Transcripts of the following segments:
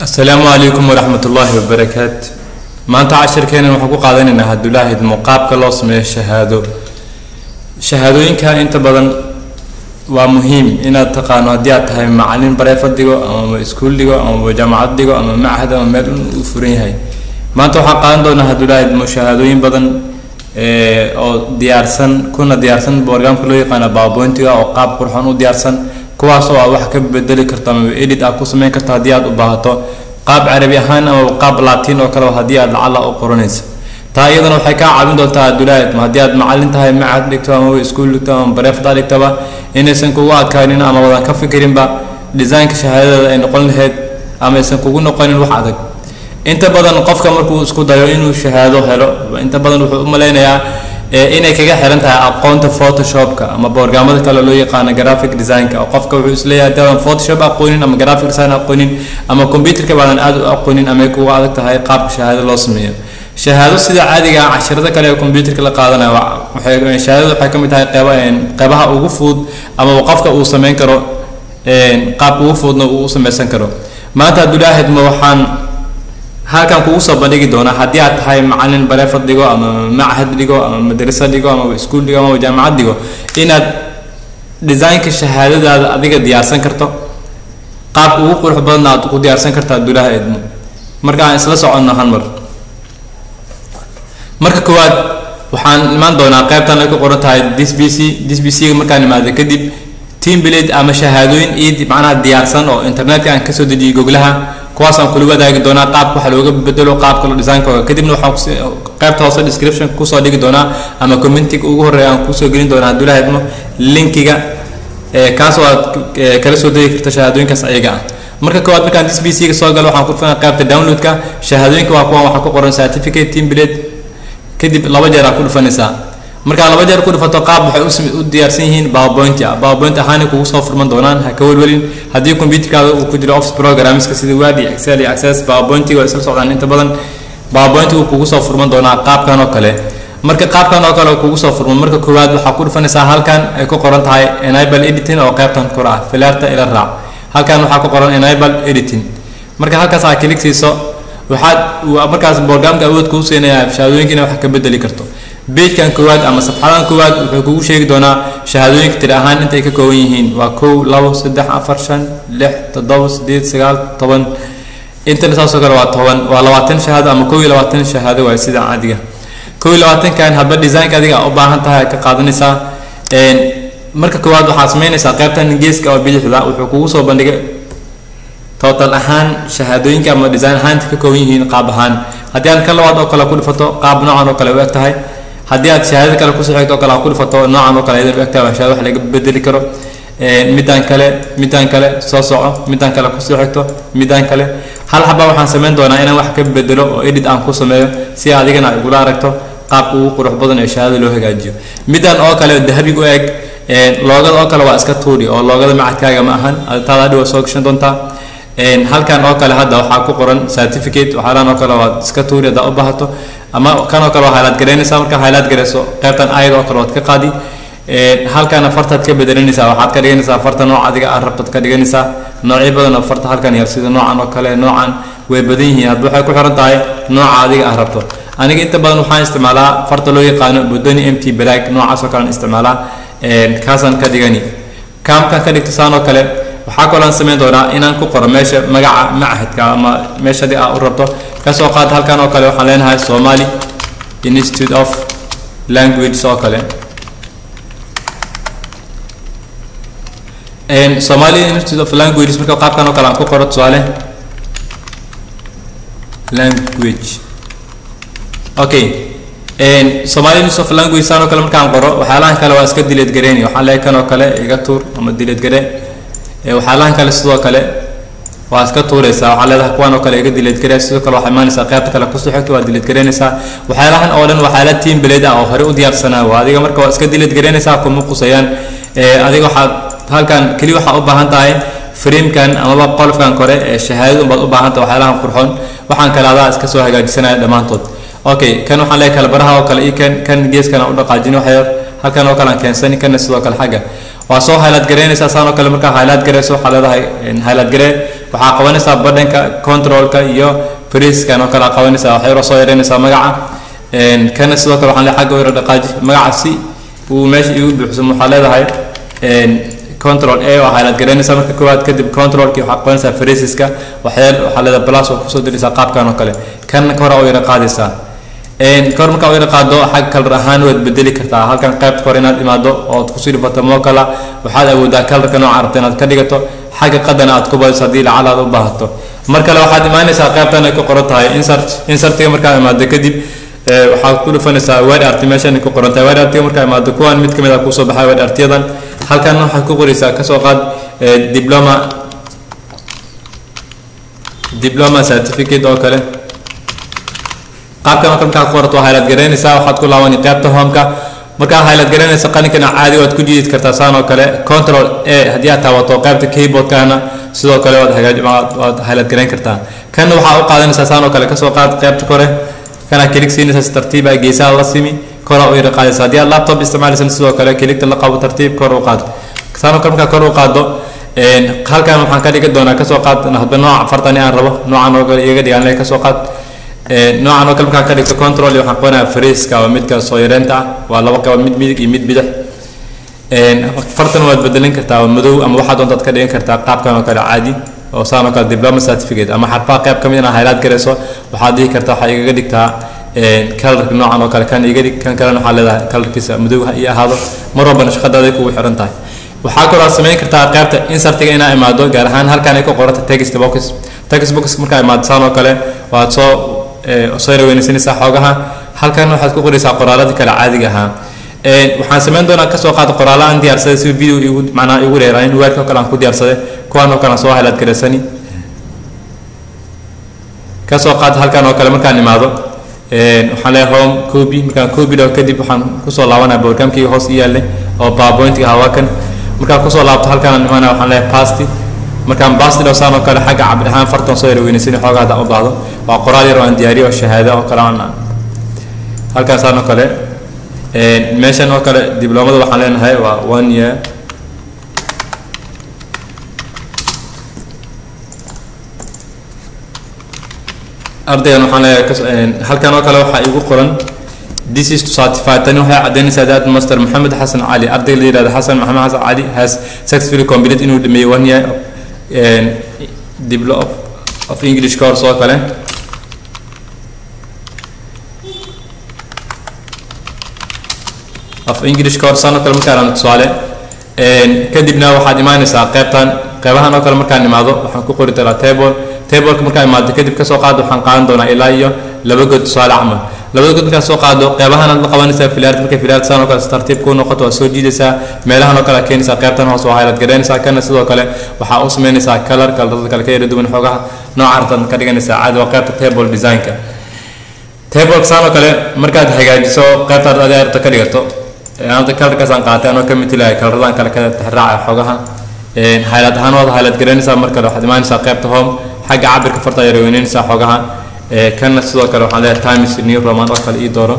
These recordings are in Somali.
asalaamu calaykum waraxmat ullaahi wabarakaatu maanta cashirkeenan waxaan ku qaadanaynaa haddulaahid muqaabka loo sameeyo shahaado shahaadooyinka inta badan waa muhiim inaad taqaano haddii aad tahay macalin bareefad dhigo ama iskuul dhigo ama jaamacad dhigo ama machad ama meel uu furan yahay maanta waxaan qaadan doonaa haddulaahid shahaadooyin badan oo diyaarsan kuna diyaarsan borgamka loo yaqaana babointiga oo qaab qurxoon u diyaarsan kuwaas oo aad wax ka bedeli karto ama edit aad ku sameyn karto haddii aad u baahato qaab carabi ahaan ama qaab latin oo kale haddii aad lacala u qoranayso taa iyadana waxay kaa caawin doontaa adulaahid haddii aad macalin tahay macad dhigto ama iskuul dhigto ama bareefad dhigtaba inaysan kugu adkaanin ama wadan ka fikirinba designka shahaadadeeda ay noqon lahayd ama aysan kugu noqonin wax adag inta badan qofka markuu isku dayo inuu shahaado helo inta badan wuxuu u malaynayaa inay kaga xiran tahay aqoonta photoshopka ama borgamada kale loo yaqaano graphic designka oo qofka wuxuu isleeyahay hadii aadan photoshop aqoonin ama graphic design aqoonin ama computerka baadan aad u aqoonin ama ay kugu adag tahay qaabka shahaado loo sameeyo shahaado sida caadiga ah casharada kale ee computerka la qaadanayo waxay shahaadada waxay ka mid tahay qeyba qeybaha ugu fudud ama qofka uu sameyn karo qaabka ugu fududna uu u sameysan karo maanta abdulaahid ma waxaan halkan kugu soo bandhigi doonaa haddii aad tahay macalin bareefad dhigo ama machad dhigo ama madrasa dhigo ama iskuul dhigo ama jaamacad dhigo inaad designka shahaadadaada adiga diyaarsan karto qaabka ugu qurux badanna aad ku diyaarsan karta abdulaha edmo marka aan isla soconno hal mar marka koowaad waxaan imaan doonaa qaybtan ay ku qoran tahay dis b c dis b c markaan imaado kadib team blade ama shahaadooyin id macnaha diyaarsan oo internetka aan kasoo dejiyay goglaha kuwaasaan kula wadaagi doonaa qaabka waxa looga bedelo qaabka lo designkooga kadibna waxaan qaybta hoose description kusoo dhigi doonaa ama commentiga ugu horreeya aan kusoo gelin doonaa hadduu la hadmo linkiga kaasoo aad kala soo degi karta shahaadooyinkaas ayaga ah marka koowaad markaan dis b c ga soo galo waxaan ku dhufanaa qaybta downloadka shahaadooyinka waa kuwan waxaa ku qoran certificate team blade kadib laba jeer aa ku dhufanaysaa markaa laba jeer ku dhufato qaab waxay u diyaarsan yihiin powerpoint ah powerpoint ahaana kugu soo furman doonaan ha ka welwelin haddii computerkaada uu ku jiro office programmeska sida word iyo excel iyo access powerpointiga waa isla socdaan inta badan powerpoint uu kugu soo furman doonaa qaabkan oo kale marka qaabkan oo kale kugu soo furman marka koowaad waxaa ku dhufanaysaa halkan ay ku qoran tahay enable editing oo qaybtan kor ah filaarta ila raac halkan waxaa ku qoran enable editing marka halkaas aa kilig siiso waxaad markaas borgamka awood kuu siinayaa shahaadooyinka wax ka bedeli karto beejkan koowaad ama safxadan koowaad wuxuu kugu sheegi doonaa shahaadooyinka tiri ahaan intay ka kooban yihiin waa kow labo saddex afar shan lix toddoba sideed sagaal toban intana saasoo kale waa toban waa labaatan shahaado ama kow iyo labaatan shahaado waay sida caadiga kow iyo labaatankan hadba designka adiga u baahan tahay ka qaadanaysaa marka koowaad waxaad sameynaysaa qaybtan geeska oo bidixda wuxuu kugu soo bandhigay total ahaan shahaadooyinka ama design ahaanta ka kooban yihiin qaab ahaan haddii aan ka labaad oo kale ku dhifato qaab noocan oo kale u eg tahay haddii aad shahaadada kale kusoo xigto oo kale aad ku dhifato noocan oo kale aydan u eg tahay waa shahaado wax laga bedeli karo midaan kale midaan kale soo soco midaan kale kusoo xigto midaan kale hal xaba waxaan sameyn doonaa inaan wax ka bedelo oo edit aan ku sameeyo si adigana ay igula aragto qaabka ugu qurux badan ee shahaadada loo hagaajiyo midaan oo kale dahabig u eg loogada oo kale waa iska tuuri oo loogada macadkaaga ma ahan taada hadhi waa soo gashan doontaa halkan oo kale hadda waxaa ku qoran certificate waxaalan oo kale waad iska tuuri haddaa u baahato ama kan oo kale waa highlight garaynaysaa markaa highlight garayso qaybtan ayad oo kale waad ka qaadi halkana fartaad ka bedelinaysaa waxaad ka dhiganaysaa farta nooc adiga aad rabtad ka dhiganaysaa noocyo badan oo farta halkan yar sida noocan oo kale noocan way badan yihiin hadba waxay ku xiran tahay nooca adiga aad rabto aniga inta badan waxaan isticmaalaa farta loo yaqaano bodoni mt black noocaas oo kalean isticmaalaa kaasaan ka dhigani kaamkan ka dhigto saan oo kale waxaa kaloon sameyn doonaa inaan ku qoro meesha magaca machadka ama meesha adi aa u rabto kasoo qaad halkan oo kale waxaan leenahay somali institute of languages oo kale somali institute of languages marka qaabkan oo kale aan ku qoro tusaale language okay somali institute of language saan oo kale markaan qoro waxyaalahan kale waa iska dileed gareynaya waxaan leeyahay kan oo kale iga tuur ama dileed garee waxyaalahan kale sidoo kale waa iska tuuraysaa waxaa leedahay kuwan oo kale iga dileed garee sidoo kale waxaa imaanaysaa qaybta kale kusoo xigta waa dileed gareynaysaa waxyaalahan oo dhan waxyaala team blade ah oo hore u diyaarsanaa waa adiga marka waa iska dileed gareynaysaa kuma qusayaan adiga waxaad halkan keli waxaa u baahan tahay framekan amaba qolofkan kore ee shahaadada unbaad u baahan tahay waxyaalahan qurxoon waxaan kale adaa iska soo hagaajisanaya dhammaantood okay kan waxaan leeyahay kale baraha oo kale iyo kan kan geeskana u dhaqaajin waxyar halkan oo kale aan keensani kana sidoo kale xagga waa soo highlight gareynaysaa saan oo kale markaa highlight gareyso waxaa leedahay highlight garee waxaa qabanaysaa badhanka controlka iyo freeskan oo kale aa qabanaysaa waxay yaro soo yareynaysaa magaca kana sidoo kale waxaan leeyahay xagga yaro dhaqaaji magaca si uu meesha igu buuxsamo waxaa leedahay control a waa highlight gareynaysaa marka koowaad kadib controlki waxaa qabanaysaa freesiska waxyaa waxaa leedahay plus oo kusoo diraysaa qaabkan oo kale kana ka hore oo yara qaadaysaa kahor markaa u yara qaado xag kalar ahaan waad bedeli kartaa halkan qaybta hore inaad imaado ood kusii dhifato mokala waxaad awoodaa kalarka nooca rabta inaad ka dhigato xagga qadana aad ku badiso haddii lacal aad u baahato mar kale waxaad imaanaysaa qaybtan ay ku qoran tahay insert insertiga markaa imaado kadib waxaad ku dhufanaysaa word art meeshan ku qoran tahay word artiga markaa imaado kuwan mid kamid ah kusoo baxay word artiyadan halkan waxaad ku qoraysaa kasoo qaad diploma diploma certificate oo kale qaabkan oo kale markaa ku qorato waa highlight garaynaysaa waxaad ku laabani qaybta homeka markaa highlight garaynaysa qalinkana caadi waad ku jiidi kartaa saan oo kale control a haddii aad taabato qaybta keyboardkana sidoo kale waad hagaaj waad highlight garayn kartaa kana waxaa u qaadanaysaa saan oo kale kasoo qaad qaybta kore kana kilig siinaysaa si tartiib ah geesaha la simi kora u yara qaadaysa haddii aad laptop isticmaalaysan sidoo kale kiligta la qabo tartiib kor u qaado saan oo kale markaa kor u qaado halkan waxaan ka dhigi doonaa kasoo qaad hadba nooca fartani aan rabo noocan oo kale iyaga dhigaan kasoo qaad noocan oo kale markaan ka dhigto control waxaan qabanaya freeska waa midka soo yareynta ah waa laba qaba mid midig iyo mid bidix fartan waad bedelin kartaa madow ama waxaad doontaad ka dhigan kartaa qaabkan oo kale caadi oo saan oo kale diploma certificate ama xarfaha qayb ka mid inaa highlight garayso waxaad dhihi kartaa waxaa igaga dhigtaa kalarka noocan oo kale kan iga dhig kan kalena waxaa leedahay kalarkiisa madow ha ii ahaado mar walbana shaqadaada kugu xiran tahay waxaa kaloo aad samayn kartaa qaybta insertiga inaa imaado gaar ahaan halkan ay ku qoranta text box text box markaa imaado saan oo kale waad soo soo raweynaysanaysaa xoogaha halkan waxaad ku qoraysaa qoraaladii kale caadiga ahaa waxaan samayn doonaa kasoo qaado qoraala aan diyaarsaday si video igu macnaa igu dheeraayin weerka oo kale aan ku diyaarsaday kuwan oo kale aan soo highlight garaysani kasoo qaad halkan oo kale markaan imaado waxaan leeyahay home copy markaan copy dhaw kadib waxaan kusoo laabanaya programkii hoos i yaallay oo powerpointiga ahaa waa kan markaan kusoo laabto halkaan aan imaanaya waxaan leeyahay pasti markaan basti dhaw saan oo kale xagga cabir ahaan fartan soo yarweynaysan xoogaa haddaan u baahdo waa qoraal yar oo aan diyaariyo oo shahaado oo kale aan halkaan saan oo kale meeshan oo kale diblomada waxaan leenahay waa one year ardaygan waxaan leeyahay halkan oo kale waxaa igu qoran this is to certify tani waxay caddaynaysaa that master maxamed xasan cali arday la yidhahdo xasan maxamed xasan cali has successfully completed inuu dhameeyey one year diblo of, of english course oo kale of english course aan oo kale markaan tusaale kadibna waxaad imaanaysaa qaybtan qaybahan oo kale markaan imaado waxaan ku qori doonaa table tableka markaan imaado kadib kasoo qaado waxaan qaadan doonaa ilaa iyo laba god tusaale camal labada god markaan soo qaado qaybahan aad la qabanaysaa filaart markay filaart saan oo kale si tartiib kuu noqoto waa soo jiidaysaa meelahan oo kale aad keenaysaa qaybtan hoos waa highlight garaynaysaa kana sidoo kale waxaa u samaynaysaa color kalarada kale ka yara duwan xoogaha nooca rabtaad ka dhiganaysaa caadi waa qaybta table designka tableka saan oo kale markaad hagaajiso qaybtaad adi rabta ka dhigato anta kalarkaasaan qaatay anoo ka mitilahay kalaradan kale ka tixraaca xoogaha highlight ahaan waad highlight garaynaysaa mar kale waxaad imaanaysaa qaybta home xagga cabirka farta yar weynaynaysaa xoogaha kana sidoo kale waxaan leeyahay times new roman oo kale ii dooro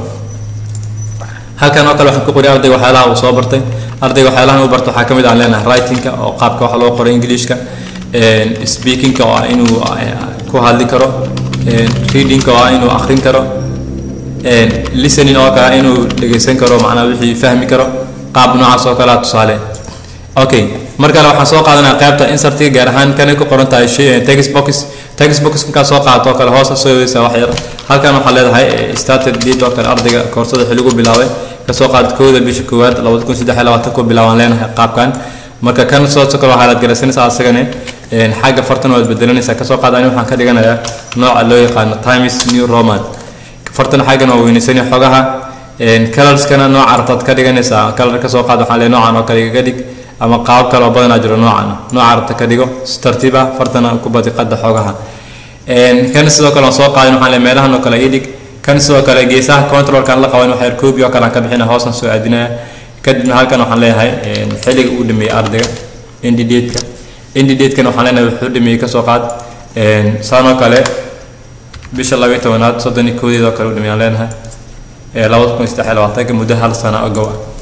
halkan oo kale waxaan ku qori ardayga waxyaalaha uu soo bartay ardayga waxyaalahan uu barto waxaa ka mid aan leenahay writingka oo qaabka wax loo qoro englishka speakingka oo ah inuu ku hadli karo readingka oo ah inuu akhrin karo listening oo kale inuu dhegeysan karo macnaa wixii fahmi karo qaab noocaas oo kale tusaale okay mar kale waxaan soo qaadanaya qaybta insertiga gaar ahaan kanay ku qoran tahay text box text box markaa soo qaadato oo kale hoos soo yaweysaa wax yar halkan waxaa leedahay started date oo kale ardayga koorsada xilligu bilaabay kasoo qaad kooda bisha koowaad labada kun saddex iyo labaatan ku bilaabaan leenahay qaabkan marka kan soo kale waxaa laad garaysanaysaa asagane xagga fartan waad bedelanaysaa kasoo qaad ani waxaan ka dhiganayaa nooca loo yaqaano times new roman fartan xaggan waa weynaysanaya xogaha colorskana nooca rabtaad ka dhiganaysaa color kasoo qaad waxaan leeyahay noocan oo kale igaga dhig ama qaab kale oo badanaa jiro noocan nooca rabta ka dhigo si tartiib ah fartana ku badi qadda xogaha kan sidoo kale waan soo qaadin waxaan leeyahay meelahan oo kale ii dhig kan sidoo kale geesaha controlkan la qaban waxyar koobi oo kale aan ka bixina hoosaan soo aadinaya kadibna halkan waxaan leeyahay xilliga uu dhameeyey ardayga indidatka indidatekana waxaan leenahay wuxuu dhameeyey kasoo qaad saan oo kale bisha labayo tobanaad soddon iyo koodeed oo kale u dhameeyaan leenahay labada kun saddex iyo labaatanka muddo hal sana ogow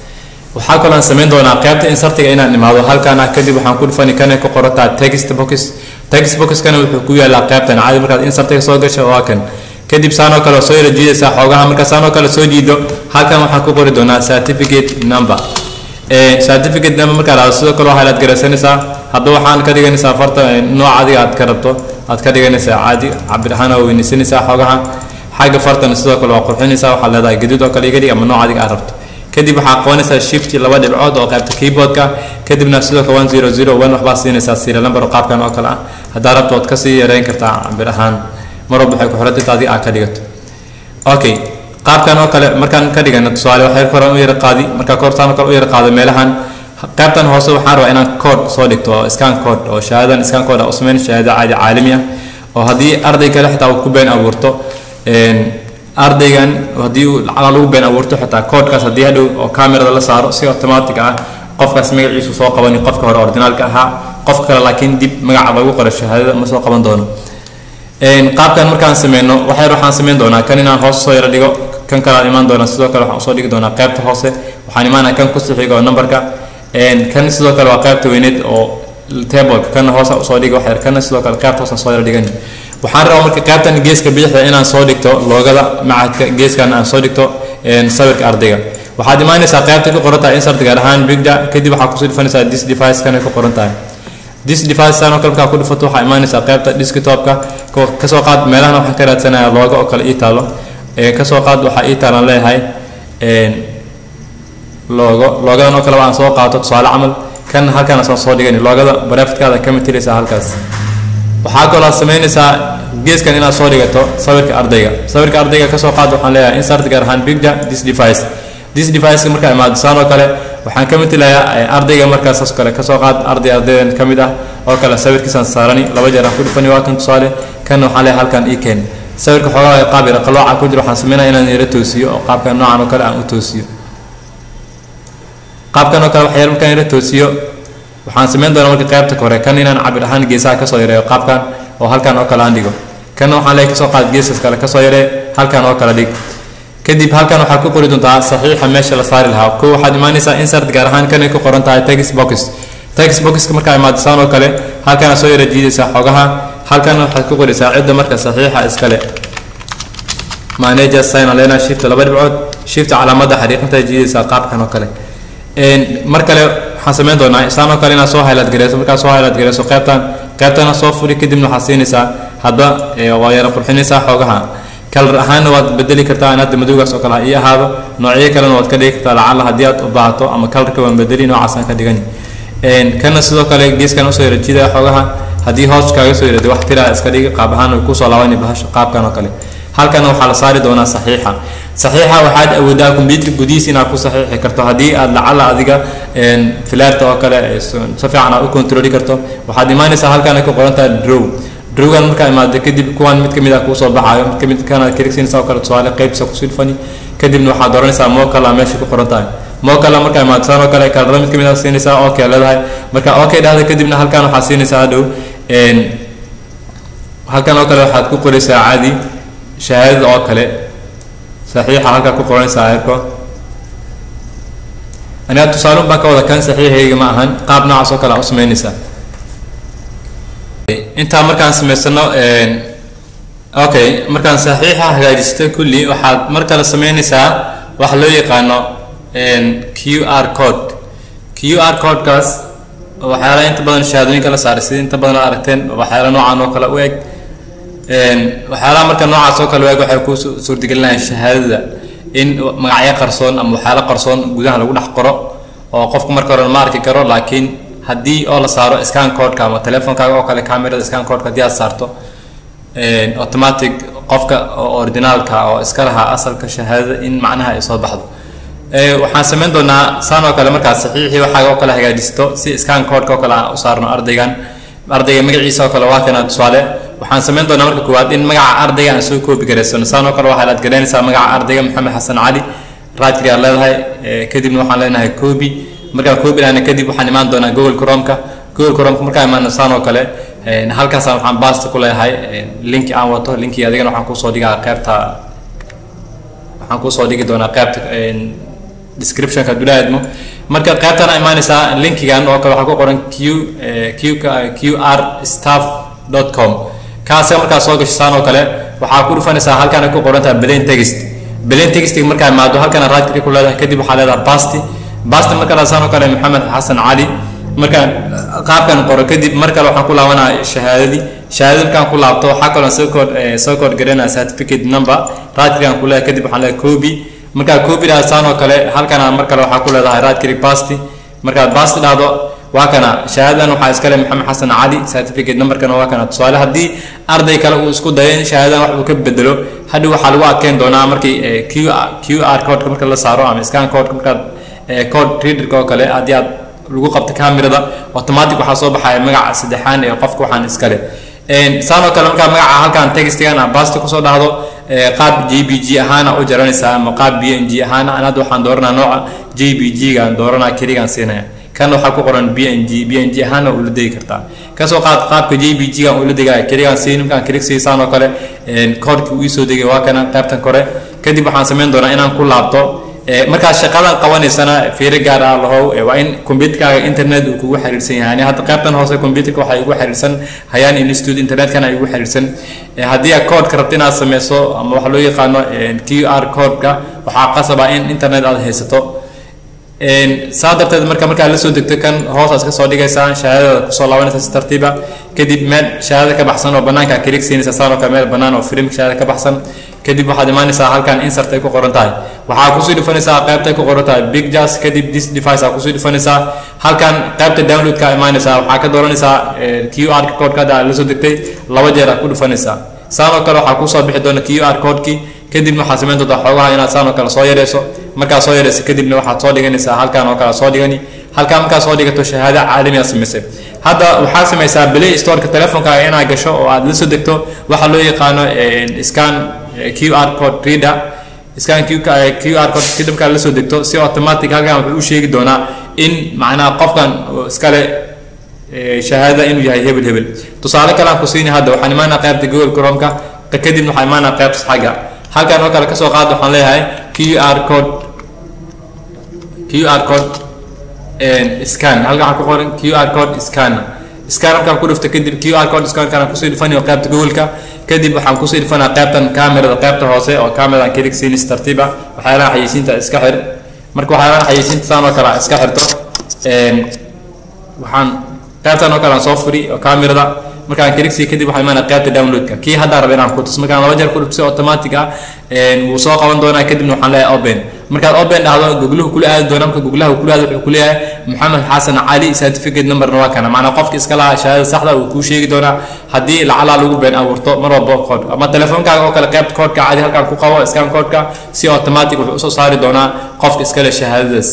waxaa kaloo aan samayn doonaa qaybta insertiga inaan imaado halkaan ah kadib waxaan ku dhufani kana ku qorataa text box text boxkana wuxuu ku yaalaa qaybtan caadi markaad insertiga soo gasho waa kan kadib saanoo kale soo yara jiidaysaa xoogaha marka saanoo kale soo jiido halkan waxaan ku qori doonaa certificate number certificate number markaa dhahdo sidoo kale waxaad garaysanaysaa hadda waxaan ka dhiganaysaa farta nooc adiga aad ka rabto aad ka dhiganaysaa caadi cabir ahaan waa weynaysanaysaa xoogaha xagga fartana sidoo kale waa qurxinaysaa waxaad leedahay gaduud oo kale iga dhig ama nooc adiga aad rabto kadib waxaa qabanaysaa shift laba dhibcood oo qaybta keyboardka kadibna sidoo kale one zero zero one waxbaa siinaysaa serial number oo qaabkan oo kale ah haddaa rabto waad kasii yareyn kartaa cabir ahaan mar walba waxay ku xirantay adiga aad ka dhigato okay qaabkan oo kale markaan ka dhigano tusaale waxay koran u yara qaadi markaa koortaan oo kale u yara qaado meelahan qaybtan hoose waxaan rabaa inaan code soo dhigto oo scan code oo shahaadadan scan code u sameyn shahaada caadi caalami ah oo haddii arday kale xitaa uu ku been abuurto ardaygan haddii uu lacala lagu been abuurto xitaa codekaas haddii hadhow oo camerada la saaro si automatic ah qofkaas magaciisu soo qabani qofka hore originaalka ahaa qof kale laakiin dib magaca lagu qoro shahaadada ma soo qaban doono qaabkan markaan sameyno waxyar waxaan sameyn doonaa kan inaan hoos soo yara dhigo kan kale aan imaan doonaa sidoo kale waxaan usoo dhigi doonaa qaybta hoose waxaan imaanaa kan ku sixiga oo numberka kan sidoo kale waa qaybta weyneed oo tableka kana hoose usoo dhigi waxyar kana sidoo kale qaybta hoose soo yara dhigan waxaan rabaa marka qaybtan geeska bidixda inaan soo dhigto loogada macadka geeskan aan soo dhigto sawirka ardayga waxaad imaanaysaa qaybta ku qoran tahay insert gaar ahaan bigda kadib waxaa kusoo dhufanaysaa this device kana ku qoran tahay this device saan oo kale markaa ku dhufato waxaa imaanaysaa qaybta desktopka kasoo qaad meelahana waxaan ka raadsanayaa looga oo kale ii taalo kasoo qaad waxaa ii taalan leeyahay loogo loogadan oo kale aan soo qaato tusaale camal kan halkaan soo soo dhigani loogada barefitkaada ka matilaysaa halkaas waxaa kaloo samaynaysaa geeskan inaad soo dhigato sawirka ardayga sawirka ardayga kasoo qaad waxaan leeyahay insert gaar ahaan bigda this device this device markaa imaado saan oo kale waxaan ka matilayaa ardayga markaas kale kasoo qaad arday ardaydan ka mid ah oo kale sawirkiisaan saarani laba jeer aan ku dhufani waa kan tusaale kan waxaan leeyahay halkan ii keen sawirka xoogaa qaab yara qalooca ku jiro waxaan sameynaya inaan yara toosiyo oo qaabkan noocan oo kale aan u toosiyo qaabkan oo kale waxyar markaan yara toosiyo waxaan sameyn doonaa marka qaybta kore kan inaan cabir ahaan geesaha kasoo yareeyo qaabkan oo halkan oo kale aan dhigo kan waxaan leeyahay kasoo qaad geesas kale kasoo yaree halkan oo kale dhig kadib halkan waxaad ku qori doontaa saxiixa meesha la saari lahaa ko waxaad imaanaysaa insert gaar ahaan kanay ku qoran tahay text box text boxka markaa imaadisaan oo kale halkana soo yara jiidaysaa xogaha halkan waxaad ku qoraysaa cidda marka saxiixa iskale manager sign alena shift laba dhibcood shift calaamadda xariiqinta jiidaysaa qaabkan oo kale mar kale waxaan sameyn doonaa isaan oo kale inaad soo highlight gareyso markaad soo highlight gareyso qaybtan qaybtana soo furi kadibna waxaad siinaysaa hadba waa yara qurxinaysaa xoogaha kalar ahaanna waad bedeli kartaa in hadda madowgaas oo kale ha ii ahaado noocyo kalena waad ka dhigi kartaa lacala haddii aad u baahato ama kalarka waan bedeli noocaasaan ka dhigani kana sidoo kale geeskan usoo yara jiidaya xoogaha haddii hoos kaaga soo yarada wax tiraa iska dhigi qaab ahaan way kusoo laabani bahasha qaabkan oo kale halkana waxaa la saari doonaa saxiixa saxiixa waxaad awoodaa computer gudihiis inaad ku saxiixi karto haddii aad lacala adiga filaarta oo kale si fiican aad u controli karto waxaad imaanaysaa halkana ku qoran tahay drow drowgan markaa imaado kadib kuwan mid kamid ah kuusoo baxaayo mid kamid kana kirigsiinaysa oo kale tusaale qaybsa kusii dhufani kadibna waxaad dooranaysaa mokala meesha ku qoran tahay mokala markaa imaado saan oo kale kalaro mid kamid ah siinaysaa okay leedahay marka okay dhahda kadibna halkan waxaad siinaysaa hadhow halkan oo kale waxaad ku qoraysaa caadi shahaadada oo kale saxiixa halkaa ku qoranaysaa ayarko aniga tusaale baan ka wada kan saxiixayga ma ahan qaab noocaas oo kale aa u sameynaysaa intaa markaan samaysano okay markaan saxiixa hagaajista kulli waxaad mar kale sameynaysaa waxa loo yaqaano q r code q r codekaas waxyaala inta badan shahaadooyinka la saaray sida inta badan aad aragteen waxyaala noocan oo kale u eg waxyaalaha marka noocaas oo kale u eg waxay ku suurtagelinayaan shahaadada in magacyo qarsoon ama waxyaalo qarsoon gudaha lagu dhex qoro oo qofku marka hore ma arki karo laakiin haddii oo la saaro scan codeka ama telefonkaaga oo kale camerada scan codeka haddii aad saarto automatic qofka originaalka oo iska lahaa asalka shahaadada in macnaha ay soo baxdo waxaan sameyn doonaa saan oo kale markaas saxiixii waxaaga oo kale hagaajisto si scan codeka oo kale aan u saarno ardaygan ardayga magaciisa oo kale waa kana tusaale waxaan sameyn doonaa marka koowaad in magaca ardayga aan soo koobi garaysano saan oo kale waxaa laad garanaysaa magaca ardayga maxamed xasan cali raadkii aad leedahay kadibna waxaan leenahay koobi markaan koobi lahna kadib waxaan imaan doonaa google chromeka google chromeka markaan imaano saan oo kale halkaasaan waxaan baasta ku leeyahay linki aan wato linkii adigana waxaan kusoo dhigaa qaybta waxaan kusoo dhigi doonaa qaybta descriptionka hadduu lahaydmo marka qaybtana imaanaysaa linkigan oo kale waxaa ku qoran q q q r staff dot com kaasa markaa soo gashaan oo kale waxaa ku dhufanaysaa halkan ay ku qoran tahay plain text plain textiga markaa imaado halkana right click ku leedahay kadib waxaa leedahay basti basti marka dhaasaan oo kale maxamed xasan cali markaan qaabkan qoro kadib mar kale waxaan ku laabanaya shahaadadii shahaadada markaan ku laabto waxaa kaloo soo kood soo kood garanaya certificate number right click aan ku leedahay kadib waxaan leedahay copy markaa copy dhaasaan oo kale halkana mar kale waxaa ku leedahay right click basti markaad basti dhahdo waa kana shahaadadan waxaa iskale maxamed xasan cali certificate numberkana waa kana tusaale haddii arday kale uu isku dayo in shahaadadan wax uu ka bedelo hadhow waxaa lagu adkeyn doonaa markii q q r codeka marka la saaro ama scan codeka markaad code readerka oo kale haddii aad lagu qabto camerada automatic waxaa soo baxaya magaca saddexaan ee qofka waxaan iskale saan oo kale markaa magaca halkan textigan a basti kusoo dhahdo qaab j b g ahaana u jaranaysaa ama qaab b n g ahaana an hadda waxaan dooranaa nooca j b g gaan dooranaa keligaan siinaya kan waxaa ku qoran b n g b n g ahaana ula degi kartaa kasoo qaad qaabka j b g gaan ula degaya keligaan siin markaan kelig siisaan oo kale koodhkii uu isoo degay waa kana qaybtan kore kadib waxaan samayn doonaa inaan ku laabto markaad shaqadan qabanaysana fiiro gaar ah lahow waa in computerkaaga internet uu kugu xiriirsan yahay ani hadda qaybtan hoose computerka waxaa igu xiriirsan hayaan institute internetkana igu xiriirsan haddii aad codeka rabto inaad sameyso ama waxa loo yaqaano q r codeka waxaa qasaba in internet aad haysato saa darteed marka markaad la soo degto kan hoos aad kasoo dhigaysaa shahaadada kusoo laabanaysa si tartiiba kadib meel shahaada ka baxsan oo banaanka kilig siinaysa saan oo kale meel banaan oo film shahaada ka baxsan kadib waxaad imaanaysaa halkan insert ay ku qoran tahay waxaa kusii dhufanaysaa qaybta ku qoran tahay big jazz kadib this device aa kusii dhufanaysaa halkan qaybta downloadka imaanaysaa waxaa ka dooranaysaa q r codeka hadda aad la soo degtay laba jeer aad ku dhufanaysaa saan oo kale waxaa kusoo bixi doona q r codekii kadibna waxaad samayn doontaa xoogaha inaad saan oo kale soo yareyso markaad soo yareyso kadibna waxaad soo dhiganaysaa halkan oo kale soo dhigani halkan markaad soo dhigato shahaado caalami aad samaysay hadda waxaad samaysaa play storeka telefonkaaga inaad gasho oo aad la soo degto waxaa loo yaqaano scan q r code reader scan q q r code kadib markaad la soo degto si automatic halkan wuxuu u sheegi doonaa in macnaha qofkan iskale shahaadada inuu yahay hebel hebel tusaale kale aan ku siini hadda waxaan imaanaa qaybta google chromeka kadibna waxaan imaanaa qaybta xagga halkan oo kale kasoo qaad waxaan leeyahay q r code q r code scan halkan waxaan ku qoran q r code scan scan markaan ku dhufto kadib q r code scan kana kusii dhufanayo qaybta google-ka kadib waxaan kusii dhufanaa qaybtan camerada qaybta hoose oo cameradan kelig siinis tartiiba waxyaalaha xayeysiinta iska xir marka waxyaalaha xayeysiinta saan oo kale iska xirto waxaan qaybtan oo kale aan soo furi oo camerada markaan kelixi kadib waxaa imaanaya qaybta downloadka kii haddaa raba inaan ku tus markaan laba jeer ku dhufto si automatic ah wuu soo qaban doonaa kadibna waxaan leeyahay open markaad open dhahdo gogluhu kula aadi doona marka goglaha kula aadi wuxuu kuleeyahay maxamed xasan cali certificate numberna waa kana macnaa qofka iska lahaa shahaadada saxda uu kuu sheegi doonaa haddii lacalaa lagu been abuurto mar walba kood ama telefoonkaaga oo kale qaybta koodhka cadi halkaan ku qabo scan koodhka si automatic wuxuu usoo saari doonaa qofka iskale shahaadadaas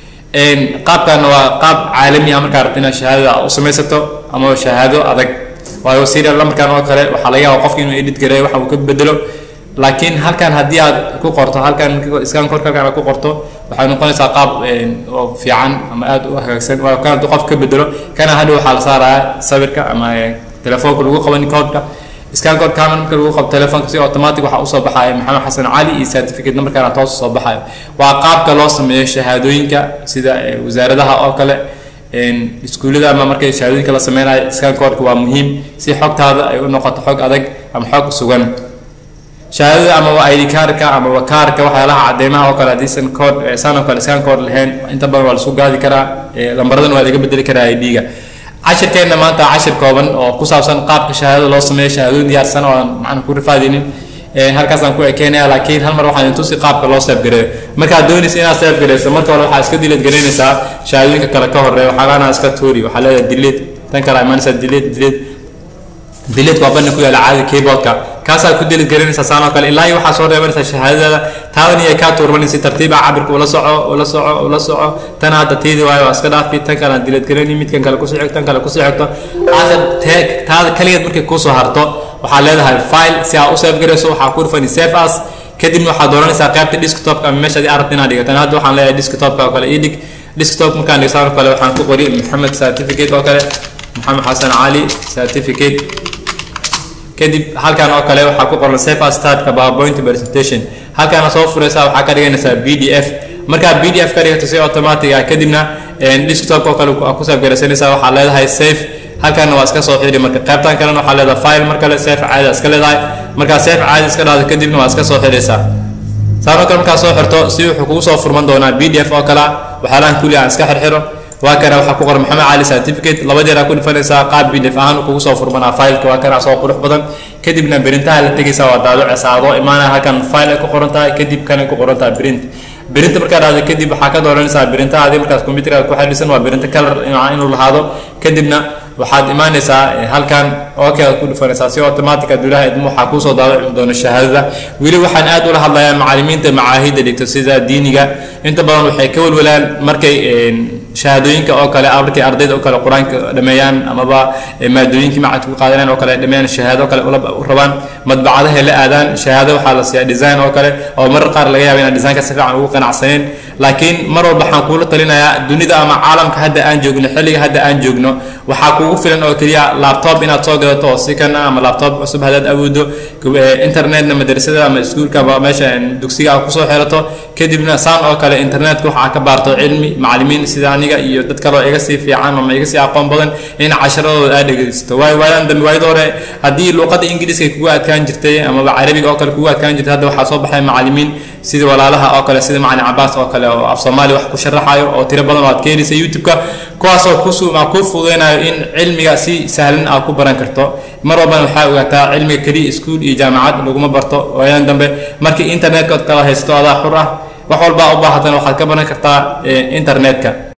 qaabkan waa qaab caalami ah markaa rabta inaad shahaadada u samaysato ama shahaado adag waayo serial numberkan oo kale waxaa laga yaaba qofka inuu edit gareeyo waxa uu ka bedelo laakiin halkan haddii aad ku qorto halkan scan code halkan aad ku qorto waxay noqonaysaa qaab oo fiican ama aad u hagaagsan waayo kan hadduu qof ka bedelo kana hadhow waxaa la saarayaa sawirka ama telefoonka lagu qaban codeka scan code camera marka lagu qabto telefoonka si automatic waxaa usoo baxaya maxamed xasan cali iyo certificate numberkana toos usoo baxayo waa qaabka loo sameeyo shahaadooyinka sida wasaaradaha oo kale iskuullada ama markay shahaadooyinka la sameynayo scan codeka waa muhiim si xogtaada ay u noqoto xog adag ama xog sugan shahaadada ama waa id kaarka ama waa kaarka waxyaalaha cadeymaha oo kale hadiisan code saan oo kale scan code lahayn inta badan waa laisku gaadi karaa lambaradan waa laga bedeli karaa id-ga cashirkeenna maanta cashir kooban oo ku saabsan qaabka shahaadada loo sameeyo shahaadooyin diyaarsan oo aan macna ku rifaadinin halkaasaan ku ekeenaya laakiin hal mar waxaan tusi qaabka loo seef gareeyo markaad doonaysa inaad seef gareyso marka hore waxaa iska dileed garaynaysaa shahaadooyinka kale ka horeeya waxaalaana iska tuuri waxaa leedahay dileed tan kale imaanaysaa dileed dileed dileed waa bana ku yaala caadi keyboardka kaasaa ku dileed garaynaysaa saan oo kale ilaa iyo waxaa soo reebanaysaa shahaadadaada taadan iyo kaa tuurmanin si tartiiba cabirka ula soco ula soco ula soco tan hadda tiidi waayo waa iska dhaafi tan kale aan dileed garayni midkan kale kusii xigto tan kale kusii xigto aakhir tee taada kaligeed markay kusoo harto waxaa leedahay file si aad u save garayso waxaa ku dhufani save as kadibna waxaad dooranaysaa qaybta desktopka ama meeshaad arabta inaad dhigataan hadda waxaan leeyahay desktopka oo kale ii dhig desktop markaan dhigsaan oo kale waxaan ku qori maxamed certificate oo kale maxamed xasan cali certificate kadib halkan oo kale waxaa ku qoran save as startka powerpoint presentation halkaana soo furaysaa waxaa ka dhiganaysaa b d f markaa b d f ka dhigato si automatic ah kadibna desktop oo kale ku save garaysanaysaa waxaa leedahay safe halkanna waa iska soo xidhi marka qaybtan kalena waxaa leedahay file mar kale safe caadi iska leedahay markaa safe caadi iska dhahdo kadibna waa iska soo xidhaysaa saanoo kale markaa soo xirto si wuxuu kugu soo furman doonaa b d f oo kale waxyaalahan kulli aan iska xirxiro waa kana waxaa ku qoran maxamed cali certificate laba jeer aa ku dhifanaysaa qaab b d f ahaan kugu soo furmanaa fileka waa kana soo qurux badan kadibna berintaha la tegaysaa waa daabicaysaa adoo imaanaya halkan file ay ku qoran tahay kadib kanay ku qoran tahay print birinta markaa dhahdo kadib waxaa ka dooranaysaa birintahaadii markaas computerka ku xidhisan waa birinta color inuu lahaado kadibna waxaad imaanaysaa halkan okay aad ku dhufanaysaa si automatic adulaha idmo waxaa kuusoo daawici doona shahaadada weli waxaan aad ula hadlayaa macalimiinta macaahidda dhigto sida diiniga inta badan waxay ka walwalaan markay shahaadooyinka oo kale markay ardayda oo kale qur-aanka dhameeyaan amaba maadooyinkii macadka ku qaadanayaan oo kale dhameeyaan shahaado oo kale u rabaan madbacadahay la aadaan shahaado waxaa la siiyaa design oo kale oo marar qaar laga yaaba inaan designka si fiican ugu qanacsaneen laakiin mar walba waxaan kuula talinayaa dunida ama caalamka hadda aan joogno xilliga hadda aan joogno waxaa kugu filan oo keliya laptop inaad soo gadato oo si kana ama laptop cusub haddaad awoodo internetna madrasada ama iskuulka ama meesha dugsiga aad kusoo xirato kadibna saan oo kale internetka waxa ka baarto cilmi macalimiin sida aniga iyo dad kaleo iga sii fiican ama iga sii aqoon badan in casharadooda aad dhegeysto waayo waadan dambe waayada hore haddii luuqadda ingiriiska kugu adkaan jirtay amaba carabiga oo kale kugu adkaan jirtay hadda waxaa soo baxay macalimiin sida walaalaha oo kale sida macalin cabaas oo kale oo af soomaali wax ku sharaxayo oo tiro badan oo aad ka helaysa youtube-ka kuwaasoo kusumaa kuu fududeynayo in cilmiga si sahlan aad ku baran karto mar walbana waxaa ogaataa cilmiga keliya iskuul iyo jaamacad laguma barto waayadan dambe markii internetka ood kala haysto adaa xur ah wax walbaa u baahatan waxaad ka baran kartaa internetka